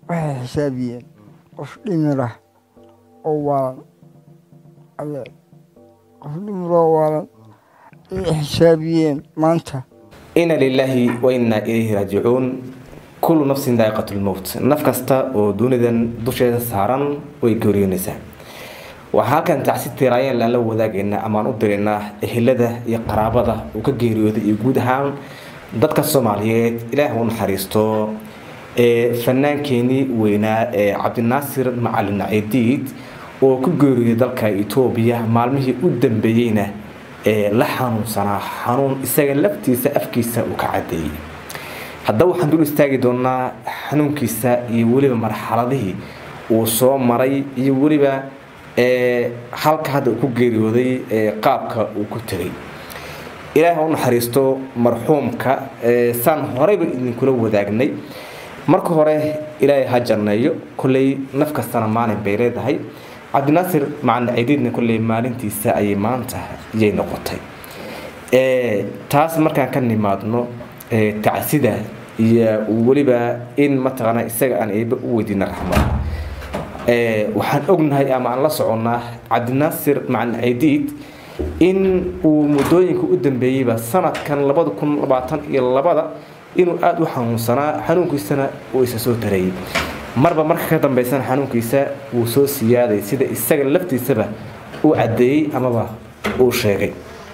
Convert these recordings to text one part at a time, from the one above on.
waxay xisaabiyeen qof dhimirah oo waalan adeer qof dhimiroo waalan ayay xisaabiyeen maanta ina lilaahi wa innaa ilayhi raajicuun kullu nafsin daa'iqatu lmowt naf kasta oo dunidan dusheeda saaran way geeriyoonaysaa waxaa halkan tacsi tiraayeen laan la wadaagaynaa amaan u diraynaa ehelada iyo qaraabada uu ka geeriyooday iyo guud ahaan dadka soomaaliyeed ilaah u naxariisto fanaankeenii weynaa ee cabdinaasir macalin cidiid oo ku geeriyooday dalka etoobiya maalmihii u dambeeyeyna ee la xanuunsanaa xanuun isaga laftiisa afkiisa uu ka cadeeyey haddaba waxaan dul istaagi doonaa xanuunkiisa iyo weliba marxaladihii uu soo maray iyo weliba halka hadda uu ku geeriyooday qaabka uu ku tegay ilaah u naxariisto marxuumka saan horeyba idinkula wadaagnay marka hore ilaahay ha janneeyo kolley naf kastana maalin bay leedahay cabdinaasir macalin cidiidna kolley maalintiisa ayay maanta iyay noqotay taas markaan ka nimaadno tacsida iyo weliba in mataqaana isaga aan eeba u weydiina raxmad waxaan ognahay ama aan la soconnaa cabdinaasir macalin cidiid in uu muddooyinka u dambeeyeyba sanadkan labada kun labaatan iyo labada inuu aada u xanuunsanaa xanuunkiisana uu isa soo tareeyey marba marka ka dambeysana xanuunkiisa wuu soo siyaaday sida isaga laftiisaba uu caddeeyey amaba uu sheegay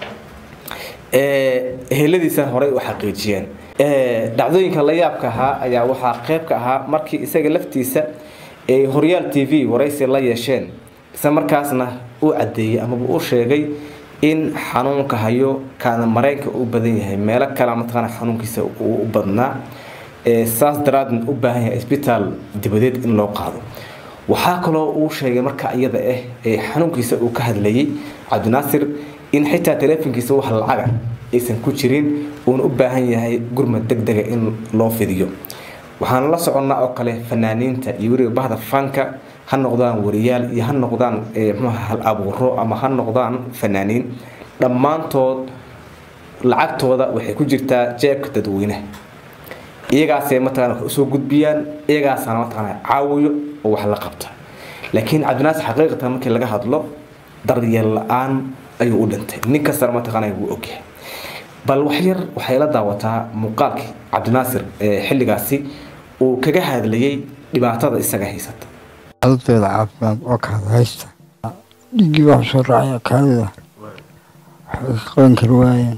eheladiisa horey u xaqiijiyeen dhacdooyinka la yaabka ahaa ayaa waxaa qeyb ka ahaa markii isaga laftiisa ay horyaal t v waraysi la yeesheen isla markaasna uu caddeeyey amaba uu sheegay in xanuunka hayo kaana mareenka u badan yahay meelo kale mataqaana xanuunkiisa uu u badnaa saas daraadeed u baahan yahay isbitaal dibadeed in loo qaado waxaa kaloo uu sheegay marka iyada ah ee xanuunkiisa uu ka hadlayay cabdinaasir in xitaa taleefonkiisa wax lacaga aysan ku jirin uuna u baahan yahay gurmad deg dega in loo fidiyo waxaan la soconnaa oo kale fanaaniinta iyo weliba bahda fanka ha noqdaan wariyaal iyo ha noqdaan mxuha hal abuuro ama ha noqdaan fanaaniin dhammaantood lacagtooda waxay ku jirtaa jeebka dadweynaha iyagaasay mataqana wax usoo gudbiyaan iyagaasaana mataqana caawiyo oo wax la qabta laakiin cabdinaasir xaqiiqatan markii laga hadlo daryeel la-aan ayuu u dhintay nin kastana mataqana wuu ogyahay bal waxyar waxay la daawataa muuqaalkii cabdinaasir xilligaasi uu kaga hadlayay dhibaatada isaga haysata cadadeeda caafimaad oo kaada haysta dhiiggii baa soo raacaya kaadida waxbay ka qaban kari waayeen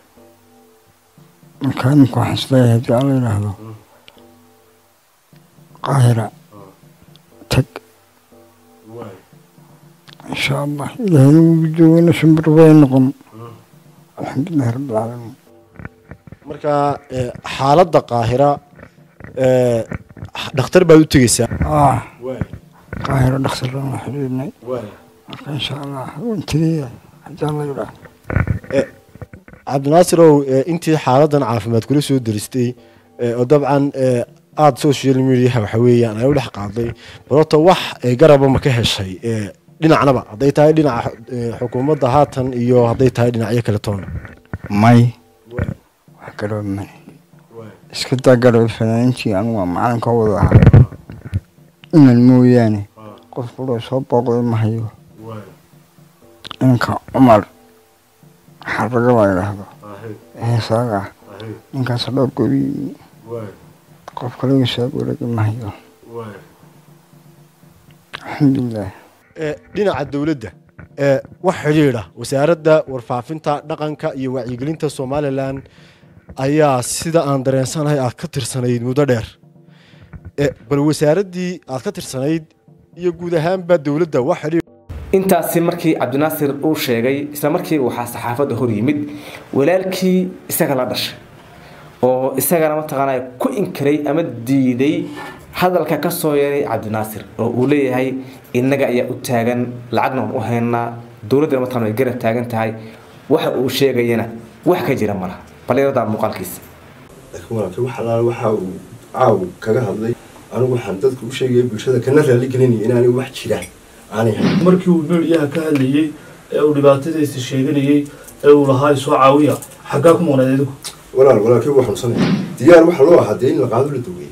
markaa imika waxaan isleeyahay haddii alla yidhaahdo qaahira tag insha allah ilaahayna wuu joogayna shimbir bay noqon alxamdulilahi rabbilcaalamiin marka xaaladda qaahira dhakhtar baad u tegeysaa ah qaahiro dhakhtarran waa xidhiidhnay marka insha allah waan tegaya haddii alla yidhaahdo cabdinaasirow intii xaaladan caafimaad kula soo deristay oo dabcan aada social mediaha waxa weeyaan ay u dhex qaaday balota wax garaba ma ka heshay dhinacnaba hadday tahay dhinaca xukuumadda haatan iyo hadday tahay dhinacyo kale toona may wax garaba male iska daa garaba fanaaniintii anigu waa macalinka wada ahaa inan mooyaane qof kuloo soo booqday ma hayo inanka cumar xaraga la yidhaahdo heesaaga ah ninkaas dhowr gobi qof kale soo wareegi ma hayo alxamdulilah dhinaca dowladda wax xidhiidha wasaaradda warfaafinta dhaqanka iyo wacyigelinta somalilan ayaa sida aan dareensanahay aad ka tirsanayd muddo dheer bal wasaaraddii aad ka tirsanayd iyo guud ahaanba dowladda wax xidhiidh intaasi markii cabdinaasir uu sheegay isla markii waxaa saxaafadda hor yimid walaalkii isaga la dhashay oo isagana mataqaana ku inkiray ama diiday hadalka ka soo yeeray cabdinaasir oo uu leeyahay innaga ayaa u taagan lacagna waan u haynaa dowladdana mataqana way garab taagan tahay waxa uu sheegayana wax ka jira malaha baliiradaa muuqaalkiisa laakiin walaalkii wax alaala waxa uu caaw kaga hadlay anigu waxaan dadka u sheegaya bulshada kana raali gelinaya in anigu wax jira aanay hayn markii uu meelyaha ka hadlayey ee uu dhibaatadiisa sheeganayey ee uu lahaa isoo caawiya xaggaa ku maqnayd adigu walaal walaalkii wuu xanuunsanaya diyaar waxa loo ahaa dee in la qaado la daweeyo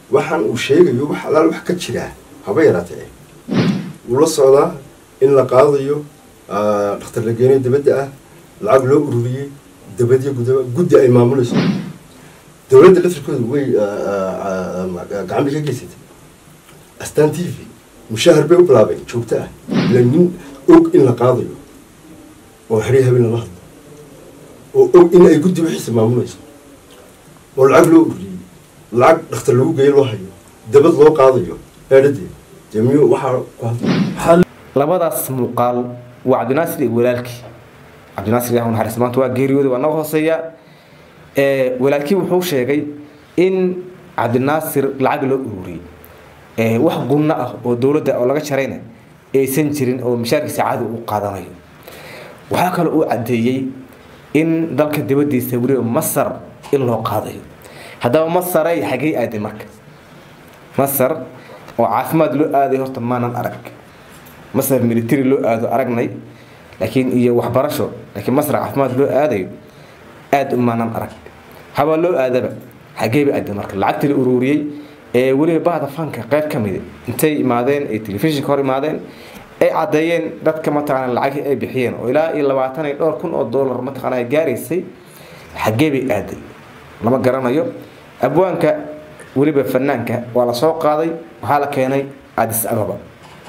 waxaan uu sheegayo wax alaal wax ka jiraa haba yaraatee wuu la socdaa in la qaadayo dhakhtar la geenayo dabadda ah lacag loo ururiyey dabadyo gudaba guddi ay maamulayso dowladda laftirkooda way gacan bay ka geysatay astaan t v mushaahar bay u bilaabeen joogto ah ila nin og in la qaadayo oo xerya habeen lala hadlo oo og in ay guddi wixiisa maamulayso oo lacag loo ururiyey lacag dhakhtar lagu geeyo loo hayo dabad loo qaadayo eedhadee dee miyuu waxaa ku hadla labadaas muuqaal waa cabdinaasir iyo walaalkii cabdinaasir ilaah u naxariista maanta waa geeriyooday waa naga hooseeya ee walaalkii wuxuu sheegay in cabdinaasir lacag loo ururiyey ee wax gunno ah oo dowladda oo laga jarayna aysan jirin oo mishaarkiisa caadi u qaadanayo waxaa kaloo uu caddeeyey in dalka dibaddiisa weliba masar in loo qaadayo haddaba masaray xagey aaday marka masar oo caafimaad loo aaday horta maanan arag masar military loo aado aragnay laakiin iyo waxbarasho laakiin masar caafimaad loo aadayo aada umaanan arag habaa loo aadaba xageeba aaday marka lacagtii la ururiyey ee weliba bahda fanka qayb ka mid intay imaadeen ay telefishinka hor imaadeen ay caddeeyeen dadka mataqaana lacagii ay bixiyeen oo ilaa iyo labaatan iyo dhowr kun oo dollar mataqaana gaaraysay xagee bay aaday lama garanayo abwaanka weliba fanaanka waa la soo qaaday waxaa la keenay adis ababa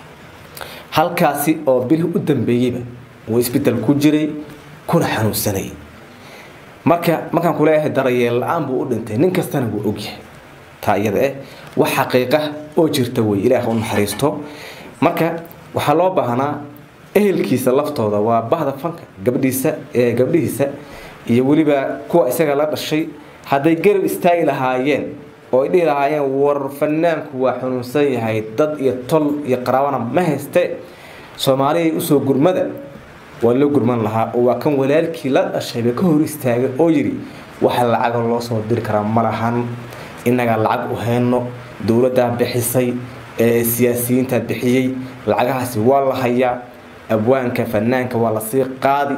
halkaasi oo bilhi u dambeeyeyba uu isbedel ku jiray kuna xanuunsanayay marka markaan kuleeyahay darayeel la-aan buu u dhintay nin kastana wuu ogyahay taa iyada eh wax xaqiiqa oo jirta wey ilaah u naxariisto marka waxaa loo baahnaa ehelkiisa laftooda waa bahda fanka gabdhiisa ee gabdhihiisa iyo weliba kuwa isaga la dhashay hadday garab istaagi lahaayeen oo ay dhihi lahaayeen war fanaanku waa xanuunsan yahay dad iyo tol iyo qaraabana ma hayste soomaaliya usoo gurmada waa loo gurman lahaa oo waa kan walaalkii la dhashayba ka hor istaagay oo yidhi waxa lacaga loo soo diri karaa ma lahan innagaa lacag u hayno dowladdaa bixisay ee siyaasiyiintaa bixiyey lacagahaasi waa la hayaa abwaanka fanaanka waa lasii qaadi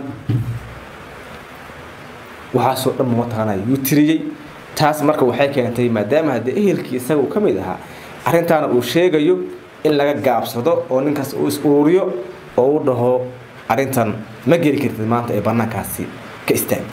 waxaasoo dhan mataqaana yuu tiriyey taas marka waxay keentay maadaama haddee ehelkii isaga uu ka mid ahaa arrintaana uu sheegayo in laga gaabsado oo ninkaas uu is ururiyo oo u dhaho arrintan ma geli kartid maanta ee bannaankaasi ka istaag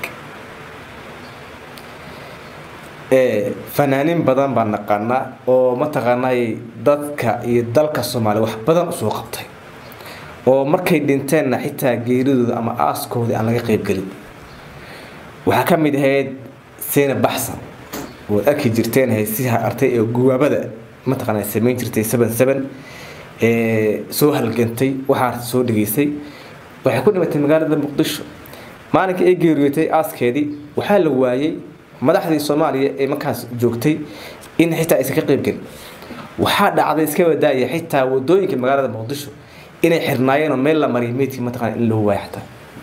fanaaniin badan baan naqaanaa oo mataqaanay dadka iyo dalka soomaaliya wax badan usoo qabtay oo markay dhinteenna xitaa geeridooda ama aaskooda aan laga qeybgelin waxaa ka mid ahayd seyna baxsan waad arki jirteen haysiha artay ee guwaabada mataqaana samayn jirtay seven seven ee soo halgantay waxaa soo dhegaysay waxay ku dhimatay magaalada muqdisho maalinkii ay geeriyootay aaskeedii waxaa la waayey madaxdii soomaaliya ee markaas joogtay in xitaa aysan ka qeybgelin waxaa dhacday iska wadaaya xitaa wadooyinka magaalada muqdisho inay xirnaayeen oo meel la mariyay meydkii mataqana in loo waayo xataa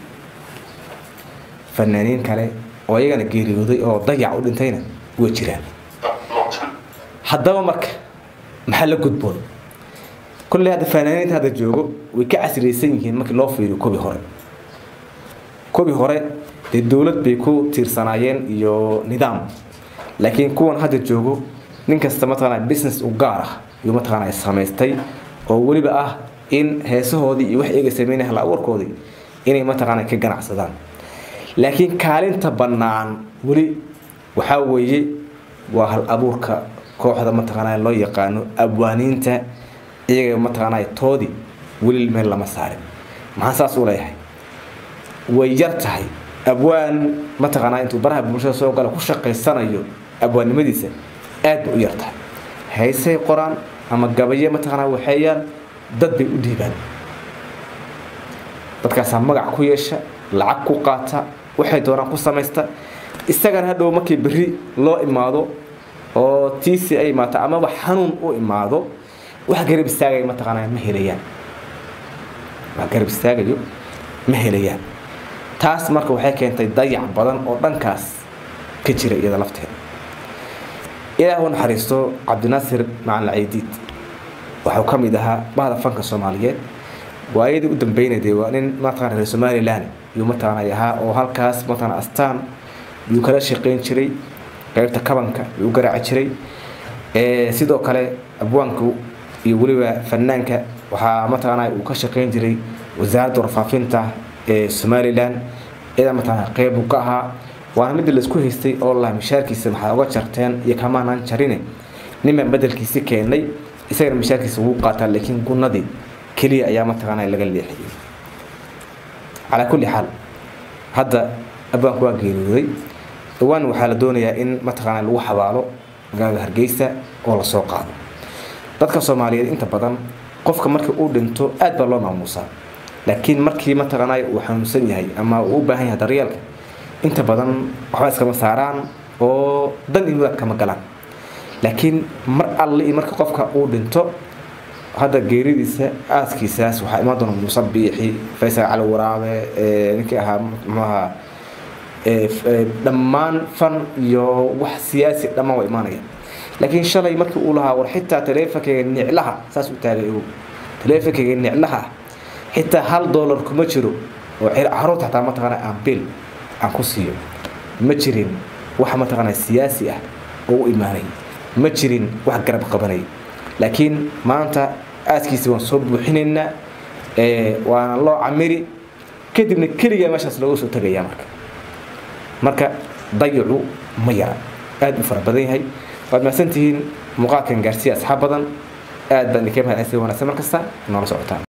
fanaaniin kale oo iyagana geeriyooday oo dayac u dhintayna way jiraan haddaba marka maxaa la gudboon kolley hadda fanaaniinta hadda joogo way ka casriyeysan yihiin markii loo fiiriyo kubii hore kubii hore dee dowlad bay ku tiirsanaayeen iyo nidaam laakiin kuwan hadda joogo nin kasta mataqaana business u gaar ah iyo mataqaana samaystay oo weliba ah in heesahoodii iyo wax iyaga sameynaya hal abuurkoodii inay mataqaana ka ganacsadaan laakiin kaalinta bannaan weli waxaa weeye waa hal abuurka kooxda mataqaana loo yaqaano abwaaniinta iyaga mataqaana toodii weli meel lama saarin maxaan saas u leeyahay way yar tahay abwaan mataqaanaa intuu baraha bulshada soo gala ku shaqaysanayo abwaannimadiisa aad bay u yar tahay haysay qoraan ama gabaye mataqaanaa waxeeyaan dad bay u dhiibaan dadkaasaa magac ku yeesha lacag ku qaata waxay doonaan ku samaysta isagana hadhow markii berri loo imaado oo tiisi ay imaato amaba xanuun u imaado wax garab istaagaya mataqaanaa ma helayaan wax garab istaagayo ma helayaan taas marka waxay keentay dayac badan oo dhankaas ka jira iyada lafteeda ilaah u naxariisto cabdinaasir macalin caydiid waxuu ka mid ahaa bahda fanka soomaaliyeed waayadii u dambeynayday waa nin mataqana reer somaliland yuu mataqaanay ahaa oo halkaas mataqana astaan yuu kala shaqayn jiray qaybta kabanka yuu garaaci jiray sidoo kale abwaanku iyo weliba fanaanka waxaa mataqaanaa uu ka shaqeyn jiray wasaaradda warfaafinta ee somalilan iyadaa mataqaanaa qeyb uu ka ahaa waana midda laisku haystay oo laha mishaarkiisa maxaa uga jarteen iyo kamaanaan jarine ninbaan bedelkiisi keenay isagana mishaarkiisa wuu qaataa laakiin gunadii keliya ayaa mataqaanaa laga leexiyey calaa kulli xaal hadda abwaanku waa geeriyooday dhawaan waxaa la doonayaa in mataqaanaa lagu xabaalo magaalada hargeysa oo lasoo qaado dadka soomaaliyeed inta badan qofka markii uu dhinto aad baa loo maamuusaa laakiin markii mataqaanaa uu xanuunsan yahay ama uu u baahan yahay daryeelka inta badan waxba iskama saaraan oo dan iyo mudaad kama galaan laakiin mar alle iyo marka qofka uu dhinto hadda geeridiisa aaskiisaas waxaa imaan doona muuse biixi faysal cali waraabe ninkii ahaa muxuaha dhammaan fan iyo wax siyaasi dhammaan waa imaanaya laakiin shalay markii uu lahaa war xitaa taleefonkayga niclaha saas u taagay ogow taleefonkayga niclaha xitaa hal doolar kuma jiro oo caruurta xataa mataqaana aan bil aan ku siiyo ma jirin wax mataqaana siyaasi ah oo u imaanay ma jirin wax garab qabanay laakiin maanta aaskiisa waan soo buuxinaynaa waana loo camiri kadibna keligaa meeshaas looga soo tagayaa marka marka dayacu ma yara aad u fara badan yahay waad mahadsantihiin muuqaalkan gaarsiiya asxaab badan aad baan idinka mahadcelisay wanaagsan mar kasta noola socotaan